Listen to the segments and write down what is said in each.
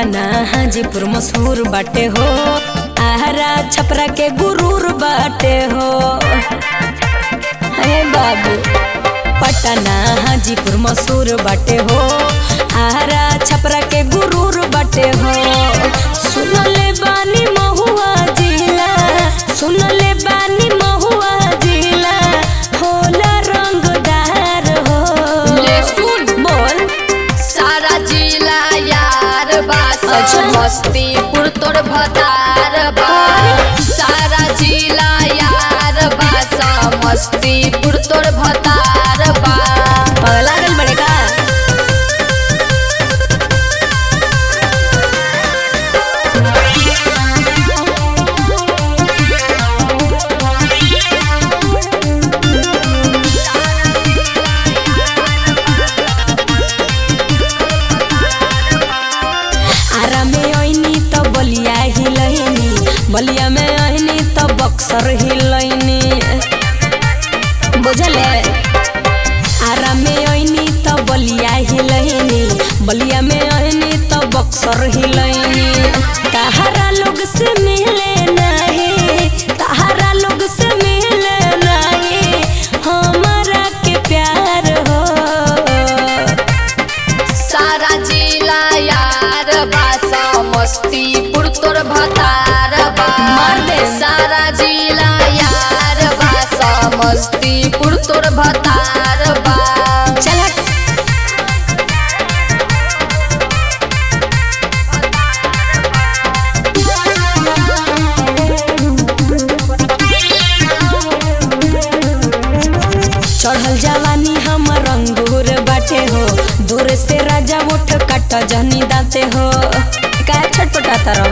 पटना हाजीपुर मशहूर बाटे हो आहारा छपरा के गुरूर बाटे हो हे बाबू पटना हाजीपुर मशहूर बाटे हो आहारा छपरा के गुरूर बाटे हो सुनले बानी महुआ जिला सुनले बानी महुआ जिला होला रंगदार हो ले सुन। बोल सारा जिला यार बा अच्छा। समस्तीपुर तोर भतार बा सारा जिला यार बा समस्तीपुर तोर भतार बा पगला गल बड़े का आरा में आईनी तो बलिया हिलैनी बलिया में आईनी तो बक्सर हिलैनी बुझले आरा में आईनी तो बलिया हिलैनी बलिया में आईनी तो बक्सर हिलैनी तहारा लोग से मिले नहीं तहारा लोग से मिले नहीं हमारा के प्यार हो सारा जिला यार बा समस्तीपुर तोर भतार बा मार दे। सारा जिला यार बा समस्तीपुर तोर भतार बा चल हट। चढ़ल जवानी हम रंगूर बाटे हो दूर से राजा उठ कट जहनी दाते हो का छटपटाता रहो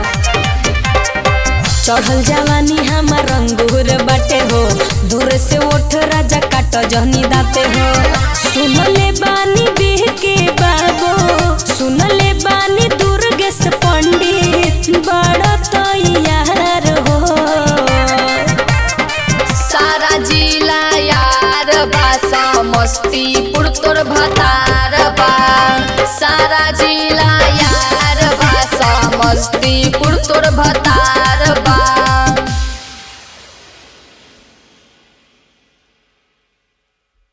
चढ़ल जवानी हम रंगूर बाटे हो दूर से उठ राजा काट जहनी दाते हो सुनले बानी बिह के बाबो सुनले बानी दुर्गेश पंडित बड़ा तो यार हो सारा जिला यार बा समस्तीपुर तोर भतार बा सारा जिला यार बा समस्तीपुर तोर भतार बा